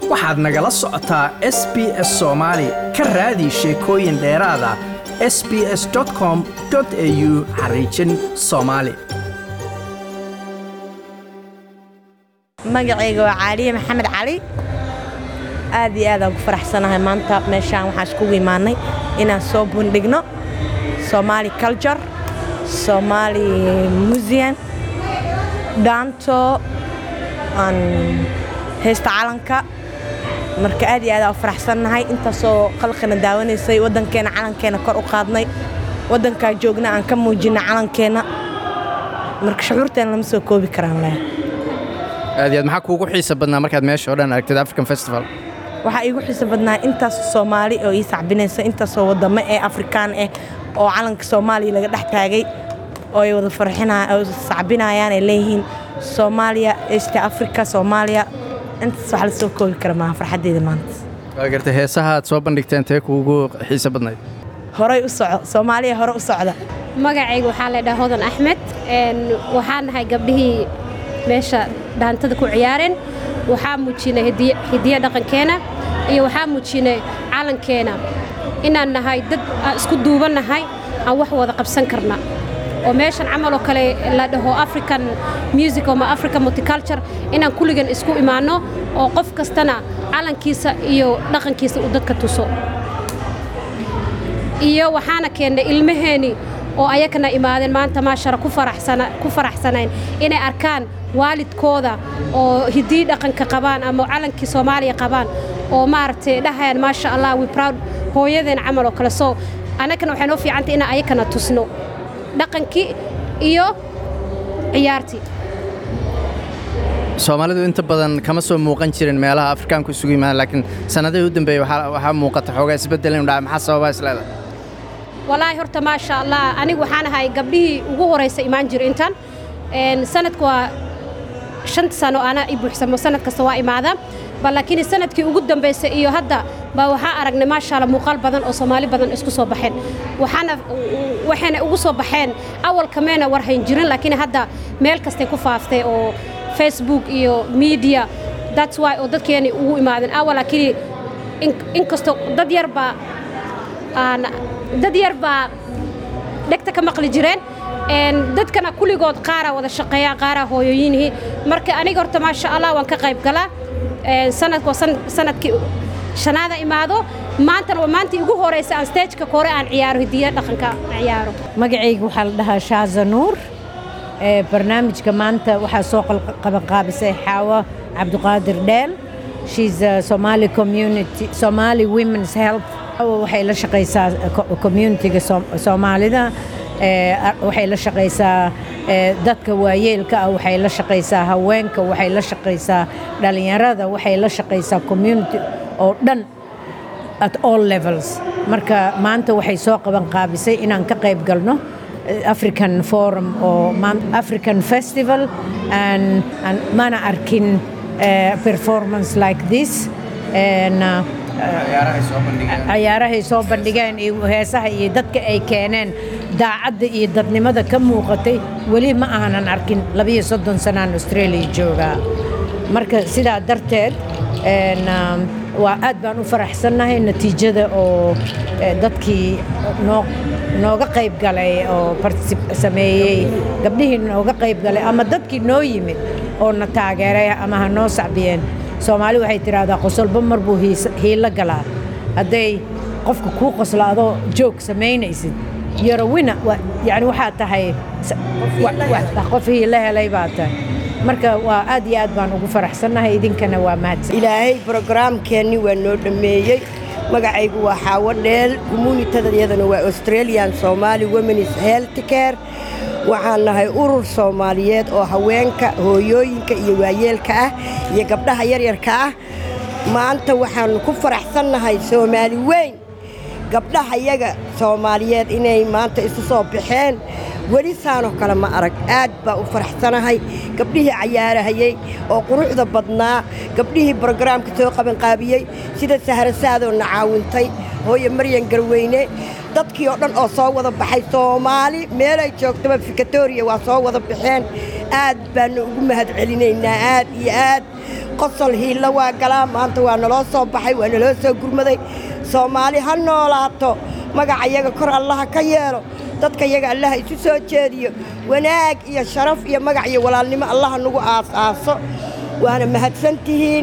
waxaad nagala socotaa s b s soomaali ka raadi sheekooyin dheeraada s b s com au xariijin soomaali magacayga waa caaliye maxamed cali aad iyo aadaan ku faraxsanahay maanta meeshaan waxaan iskugu imaannay inaan soo bandhigno somaali culture somaali museum dhaanto aan heesta calanka marka aad iyo aadaan u faraxsannahay intaasoo qalqina daawanaysay waddankeenna calankeena kor u qaadnay waddankaa joogna aan ka muujinay calankeenna marka shucuurteena lama soo koobi karaan leh aad iyo aad maxaa kuugu xiisa badnaa markaad meesha oo dhan aragtid african festival waxaa iigu xiiso badnaa intaas soomaali oo ii sacbinaysa intaasoo wadamo ee afrikaan ah oo calanka soomaaliya laga dhex taagay oo ay wada farxinoo sacbinayaan ay leeyihiin soomaaliya east africa soomaaliya intaas wax la soo koobi kara maaha farxaddeeda maanta waa gartay heesaha aad soo bandhigteen tee kuugu xiisa badnayd horay u soco soomaaliya hore u socda magacayga waxaa la dhaha hodan axmed waxaa nahay gabdhihii meesha dhaantada ku ciyaareen waxaa muujinay hidiya dhaqankeena iyo waxaa muujinay calankeena inaan nahay dad aan isku duuban nahay aan wax wada qabsan karna oo meeshan camal oo kale la dhaho african music ama african multiculture inaan kulligan isku imaanno oo qof kastana calankiisa iyo dhaqankiisa uu dadka tuso iyo waxaana keennay ilmaheeni oo ayakana imaadeen maanta maashara ku faraxsanayn inay arkaan waalidkooda oo hidii dhaqanka qabaan ama calankii soomaaliya qabaan oo maaragtay dhahayaan maasha allah we proud hooyadeen camal oo kale soo annagana waxay noo fiicantay inaan ayakana tusno dhaqankii iyo ciyaartii soomaalidu inta badan kama soo muuqan jirin meelaha afrikaanku isugu yimaadaan laakiin sannadihii u dambeeyey waxaa muuqata xoogaa isbeddel inu dhaca maxaa sababaa isleedahay walaahi horta maasha allah anigu waxaan ahay gabdhihii ugu horaysa imaan jira intan sanadku waa shanta sano ana i buuxsamo sanad kasta waa imaada bal laakiin sanadkii ugu dambaysay iyo hadda baa waxaa aragnay maasha allah muuqaal badan oo soomaali badan isku soo baxeen waxaana waxayna ugu soo baxeen awalka meena war hayn jirin laakiin hadda meel kastay ku faaftay oo facebook iyo media that's why oo dadkeeni ugu imaadeen awal laakiin inkastoo dad yar baa aan dad yar baa dhegta ka maqli jireen dadkana kulligood qaaraa wada shaqeeyaan qaaraa hooyooyinihii marka aniga horta maasha allah waan ka qayb galaa sanadka sanadkii shanaada imaado maantana waa maantii ugu horeysa aan stageka kore aan ciyaaro hidiya dhaqanka ciyaaro magacayga waxaa la dhahaa shaaza nuur barnaamijka maanta waxaa soo qabanqaabisay xaawo cabdiqaadir dheel she's a somali community somali women's health waxay la shaqaysaa communitiga soomaalida waxay la shaqaysaa dadka waayeelka ah waxay la shaqaysaa haweenka waxay la shaqaysaa dhallinyarada waxay la shaqaysaa community oo dhan at all levels marka maanta waxay soo qaban qaabisay inaan ka qayb galno african forum oo african festival and mana arkin performance like this cayaarahay soo bandhigeen iyo heesaha iyo dadka ay keeneen daacadda iyo dadnimada ka muuqatay weli ma aanan arkin labiyo soddon sanaan australia joogaa marka sidaa darteed waa aad baan u faraxsannahay natiijada oo dadkii nooga qayb galay oo sameeyey gabdhihii nooga qayb galay ama dadkii noo yimid oo na taageeray ama ha noo sacbiyeen soomaali waxay tidhaahdaa qosolba mar buu hiilo galaa hadday qofka kuu qoslo adoo joog samaynaysid yarawina yani waxaa tahay qof hiilo helay baa tahay marka waa aad iyo aad baan ugu faraxsannahay idinkana waa mahadsan ilaahay brogaraamkeenni waa noo dhammeeyey magacaygu waa xaawo dheel communitadayadana waa australian somali womenis health care waxaan nahay urur soomaaliyeed oo haweenka hooyooyinka iyo waayeelka ah iyo gabdhaha yaryarka ah maanta waxaannu ku faraxsannahay soomaali weyn gabdhaha yaga soomaaliyeed inay maanta isu soo baxeen weli saanoo kale ma arag aad baa u faraxsanahay gabdhihii cayaarahayey oo quruxda badnaa gabdhihii brogaraamka soo qabanqaabiyey sida sahrasaadoo na caawintay hooye maryan garweyne dadkii oo dhan oo soo wada baxay soomaali meelay joogtaba fikatooriya waa soo wada baxeen aad baannu ugu mahadcelinaynaa aad iyo aad qosol hiilla waa galaa maanta waa naloo soo baxay waa naloo soo gurmaday soomaali ha noolaato magaca yaga kor allaha ka yeelo dadka yaga allaha isu soo jeediyo wanaag iyo sharaf iyo magac iyo walaalnimo allaha nagu aasaaso waana mahadsan tihiin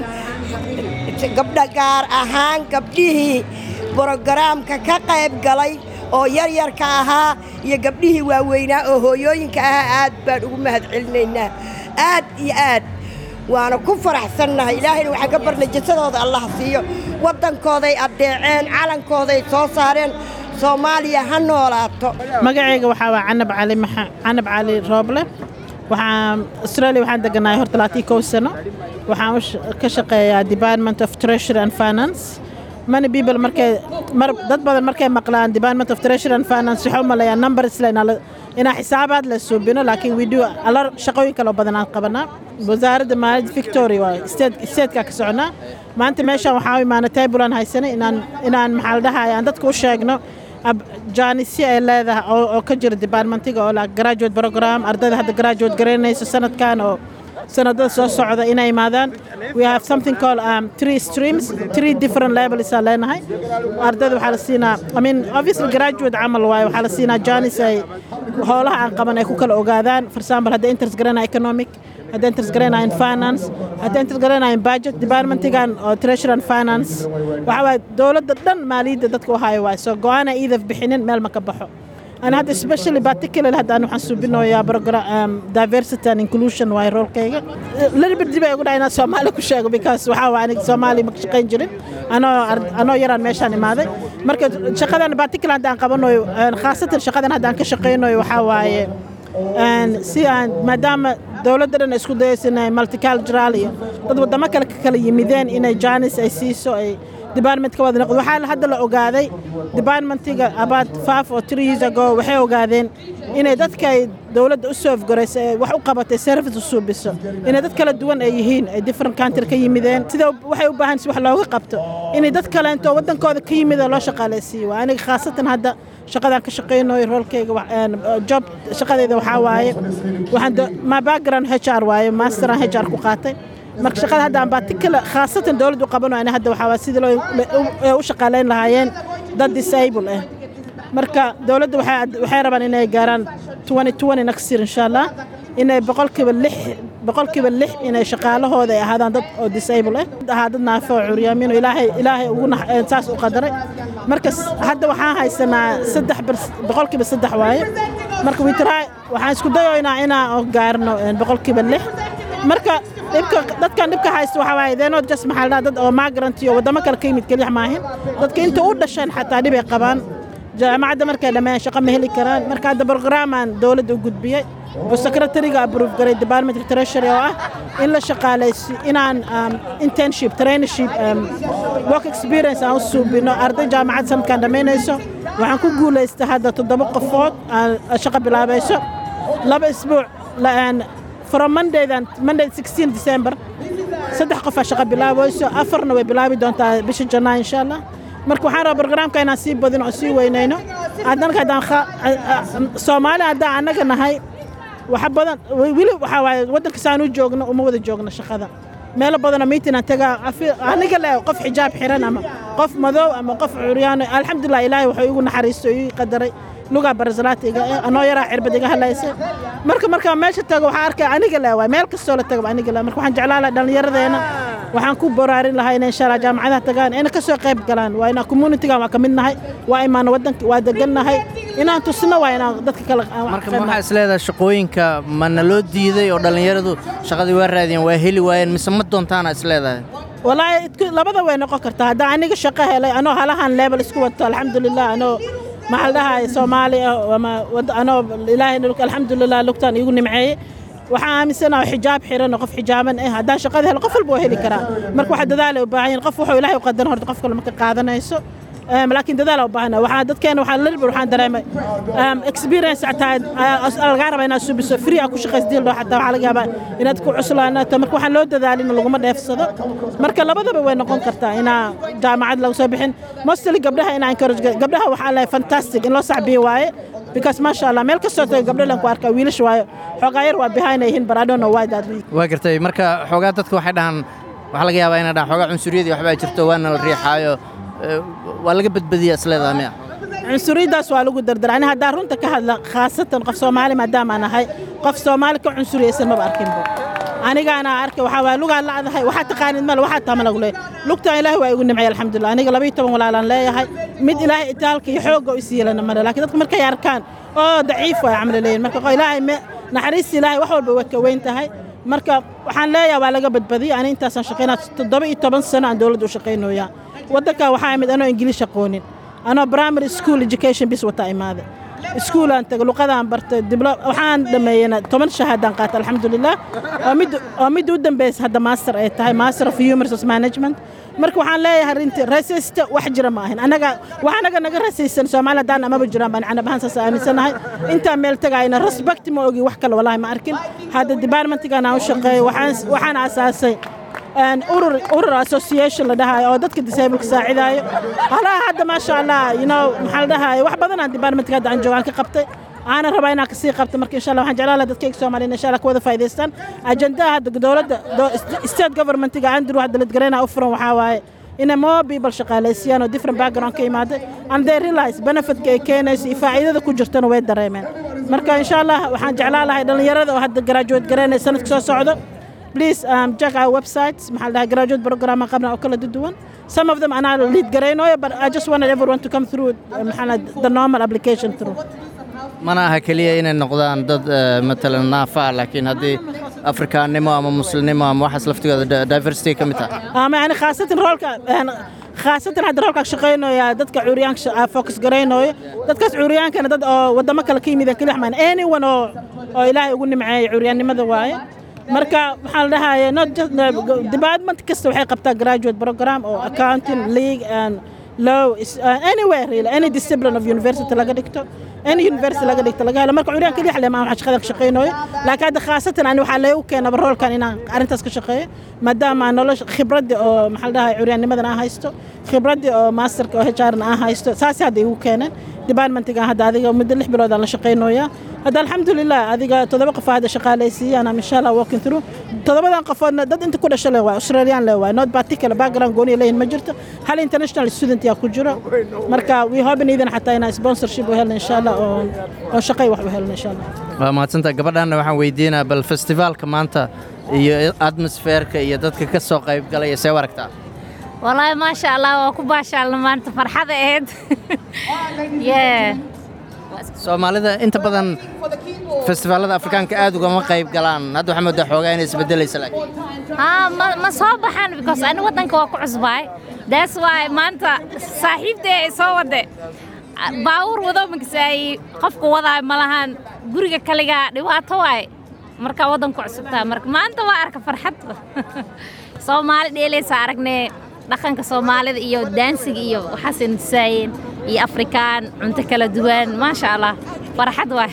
gabdha gaar ahaan gabdhihii brogaraamka ka qayb galay oo yaryarka ahaa iyo gabdhihii waaweynaa oo hooyooyinka ahaa aad baan ugu mahadcelinaynaa aad iyo aad waana ku faraxsannahay ilaahayna waxaan ka barnay jasadooda allah siiyo waddankooday addeeceen calankooday soo saareen soomaaliya ha noolaato magacayga waxaa waa canab cali canab cali rooble waxaan australia waxaan deganahay hor talaatii kow sano waxaan ka shaqeeyaa department of treasury and finance many people markay mar dad badan markay maqlaan department of treasury and finance waxay u maleeyaan numbers le inaa xisaabaad la suubino laakiin we do ala shaqooyin kaloo badan aan qabanaa wasaaradda maaliyadda victoria waa statekaa ka soconaa maanta meeshaan waxaa u imaanay taybulan haysanay inaan inaan maxaa la dhahaaya aan dadka u sheegno jaanisyo ay leedahay oo ka jira departmentiga oo la graduate program ardayda hadda graduate garaynayso sanadkan oo sanadada soo socda inay imaadaan we have something called um, three streams three different levels aan leenahay ardayda waxaa la siinaa i mean obviously graduate camal waaye waxaa la siinaa jaanis ay howlaha aan qaban ay ku kala ogaadaan for example hadda interest garanaya economic hadda interest garanayan finance hadda interest garanayan budget departmentigan oo treasury and finance waxaa waaye dowladda dhan maaliyadda dadka u hayo waaye soo go-aana iidaf bixinin meel ma ka baxo أنا هذا especially particularly هذا أنا حسوبينه يا program diversity and inclusion واي رول كيغا للي بدي بقى أقول أنا سومالي كشيء because وحاوا أنا سومالي مكشقين جرين أنا أنا يران ميشان ماذا مركز شقة أنا particular هذا قبلنا خاصة شقة هذا كشقينه وحاوا si aan maadaama dowladdan isku dayaysa inay multicultural iyo dad waddamo kale ka kala yimideen inay jaanis ay siiso ay departmentka wada noqdo waxaa hadda la ogaaday departmentiga about five or three years ago waxay ogaadeen inay dadka ay dowladda u soo afgaraysa ee wax u qabatay service u suubiso inay dad kala duwan ay yihiin ay different country ka yimideen sida waxay u baahan si wax looga qabto inay dad kaleento waddankooda ka yimid loo shaqaalaysiiyo waa aniga khaasatan hadda shaqadaan ka shaqaynayo roolkayga job shaqadayda waxaa waaye waxaan ma background HR waaye masteran HR ku qaatay marka shaqada hadda aan particular khaasatan dowladdu qabanayo ani hadda waxaa sidii loo u shaqaalayn lahaayeen dad disable ah marka dowladda waxay rabaan inay gaaraan next year insha allah inay boqolkiiba lix boqolkiiba lix inay shaqaalahooda ay ahaadaan dad oo disable ah ahaa dad naafo oo curyaamin oo ilaahay ilaahay ugu saas u qadaray marka hadda waxaan haysanaa saddex boqolkiiba saddex waaye marka witraa waxaan isku dayoynaa inaan gaarno boqolkiiba lix marka dhibka dadkan dhibka haysta waxaa waaye they're not just maxaa la dad oo migrant iyo waddamo kale ka yimid keliya maahin dadka inta u dhasheen xataa dhibay qabaan jaamacadda markay dhammeeyaan shaqo ma heli karaan marka hadda programaan dowladda u gudbiyey oo secretariga approve garay department treasury oo ah in la shaqaalaysi inaan internship trainership work experience aan u suubino arday jaamacad sanadkan dhammaynayso waxaan ku guulaystay hadda toddoba qofood aan shaqo bilaabayso laba isbuuc from mondaydan monday 16 december saddex qof aa shaqo bilaabayso afarna way bilaabi doontaa bisha janaa insha allah marka waxaan rabaa barnaamijka inaan sii badino oo sii weynayno hadanka haddaan soomaali haddaan annaga nahay waxa badan weli waxaa waaye waddanka saan u joogno uma wada joogno shaqada meelo badanoo miitin aan tagaa aniga le qof xijaab xiran ama qof madow ama qof curyaano alxamdulilah ilaahay wuxuu igu naxariisto ii qadaray lugaa barazalaata iga anoo yaraa cirbad iga hadlaysa marka markaa meesha tago waxaa arkaya aniga le waay meel kastoo la tago aniga le marka waxaan jeclaan lahaa dhallinyaradeena waxaan ku boraarin lahaa inay insha allah jaamacadaha tagaan inay ka soo qayb galaan waa inaan communitygan waa ka mid nahay waa imaana waddanka waa degan nahay inaan tusno waa inaan dadka kale marka waxaa is leedahay shaqooyinka mana loo diiday oo dhallinyaradu shaqadii waa raadiyeen waa heli waayeen mise ma doontaana is leedahay walaahi labada way noqon kartaa haddaan aniga shaqo helay anoo halahan level isku wato alxamdulilah anoo maxaa la dhahay soomaali ah ama anoo ilaahay alxamdulilah lugtaan iigu nimceeyey waxaan aaminsanaha xijaab xiran oo qof xijaaban ah haddaan shaqada helo qof walba waa heli karaa marka waxa dadaalay u baahan yihin qof wuxuu ilaahay u qadaran horta qof kale marka qaadanayso Em, laakiin dadaal u baahana waxaa dadkeena waxaa la ribir waxaan dareemay em, experience xataa ah, lagaa rabaa inaad subiso free aa ku shaqaysdiil dhoo xataa waxaa laga yaabaa inaad ku cuslaanaato marka waxaan loo dadaalin laguma dheefsado marka labadaba way noqon kartaa inaa jaamacad laga soo bixin mostly gabdhaha inaa encourage gar- gabdhaha waxaa lehay fantastic in loo sacbiyo waaye because maasha allah meel kastoo tago gabdho lan ku arkaa wiilasha waayo xoogaa yar waa behind ay yihiin but I don't know why that week waa gartay marka xoogaa dadku waxay dhahaan waxaa laga yaabaa inay dhahaan xoogaa cunsuriyadii waxbaa jirto waana la riixaayo eh, waa laga badbadiya isleedaha miya cunsuriyaddaas waa lagu dardara ani haddaan runta ka hadla khaasatan qof soomaali maadaama aan ahay qof soomaali ka cunsuriyaysan maba arkinba anigaana arkay waxaa waay lugaa lacdahay waxaa taqaanid male waxaa taama lagu leeyahay lugtaan ilaahay waa igu nimcay alxamdulilah aniga labayo toban walaalaan leeyahay mid ilaahay itaalka iyo xoogga u siiyelana male laakiin dadka markay arkaan oo daciif waay camli leeyihin marka qo- ilaahay me naxariista ilaahay wax walba way ka weyn tahay marka waxaan leeyahay waa laga badbadiyey ani intaasaan shaqaynaa toddoba iyo toban sano aan dowladda u shaqaynoyaa waddankan waxaa imid anoo ingiliish aqoonin anoo primary school education bis wata imaade iskuulaan taga luqadaan bartay diblo waxaan dhameeyena toban shahaadaan qaatay alxamdulilah oo mid oo mid u dambeysa hadda master ay tahay master of human resource management marka waxaan leeyahay arrintii rasaysta wax jira ma ahin anaga wax anaga naga rasaysan soomaali haddaan amaba jiraan baan canab ahaan saas aaminsanahay intaan meel tagayna respect ma ogi wax kale walaahi ma arkin hadda departmentgan aan u shaqeeyo waxaan waxaan asaasay een urur urur association la dhahayo oo dadka disableka saacidaayo halaha hadda maasha allah you know maxaa la dhahayo wax badan aan departmentka hadda aan joogaan ka qabtay aanan rabaa inaan kasii qabto marka insha allah waxaan jeclaan lahaa dadkayga soomaaliyeed insha allah ka wada faa'idaystaan ajandaha hadda dowladda do- state governmentiga andrew hadda ladgarayna u furan waxaa waaye inay more people shaqaalaysiiyaan oo different background ka yimaada and they realize benefitka ay keenayso iyo faa'iidada ku jirtana way dareemeen marka insha allah waxaan jeclaan lahay dhallinyarada oo hadda graduate garaynaya sanadka soo socdo please um, check our websites maxaa la dhahaa graduate program aan qabna oo kala duwan some of them anaa lead garaynayo but I just wanted everyone to come through uh, maxaa la dhahaa, the normal application through mana aha keliya inay noqdaan dad eh, matalan naafa ah laakiin haddii afrikaannimo ama muslimnimo ama waxaas laftigooda di- diversity ka mid tahay ama yani khaasatan roolka een, khaasatan hadda roolka shaqaynaya dadka curyaanka sha- aa focus garaynayo dadkaas curyaankana dad oo wadamo kale ka yimid keli waxmaan anyone oo oo ilaahay ugu nimceeyay curyaannimada waaye marka waxaa la dhahaye not just department kasta waxay qabtaa graduate program oo accounting league and law is- uh, anywhere really any discipline of university laga dhigto any university laga dhigto laga helo marka curyaan keliya xalema waxaan shaqadan ka shaqaynayo laakiin hadda khaasatan ani waxaa leegu keenaba roolkan inaan arrintaas ka shaqeeyo maadaama aan nolosha khibraddi oo maxaa la dhahay curyaannimadan aan haysto khibraddi oo masterka oo HRna aan haysto saasi hadda igu keeneen departmentiga hadda adiga muddo lix bilood aan la shaqaynayaa hadda alxamdulilah adiga toddoba qof hadda shaqaalaysiiyaan am insha allah walking through toddobadan qofoodna dad inta ku dhasha le waay australian le waay not particular background gooni leeyihin ma jirto hal international student yaa ku jiro marka we hoping idan xataa inaan sponsorship u helno insha allah oo oo shaqay wax u helno insha allah waa mahadsantaha gabadhaanna waxaan weydiinaa bal festivaalka maanta iyo atmosfeerka iyo dadka ka soo qayb galaya see u aragtaa والله ما شاء الله وكبا شاء الله ما انت فرحة اهد yeah soomaalida inta badan festivaalada afrikaanka aad ugama qayb galaan hadda waxaa moodaa xoogaa inay isbedelaysa laakiin ها ما ما صوبحان because أنا ودنك واقع عصباي that's why ما أنت صاحب ده صوّد باور وضو مكساي قفك وضع ملهان قرية كليجا دواء واي مركا ودنك عصبتا مرك ما أنت وارك فرحت Soomaali dheelaysa aragnay dhaqanka Soomaalida iyo daansiga iyo waxaas insaayeen iyo Afrikaan cunto kala duwan maasha Allah farxad waay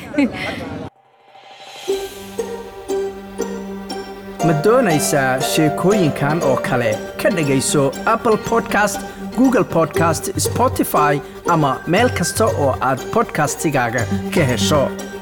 ma doonaysaa sheekooyinkan oo kale ka dhegayso apple podcast google podcast spotify ama meel kasta oo aad podcastigaaga ka hesho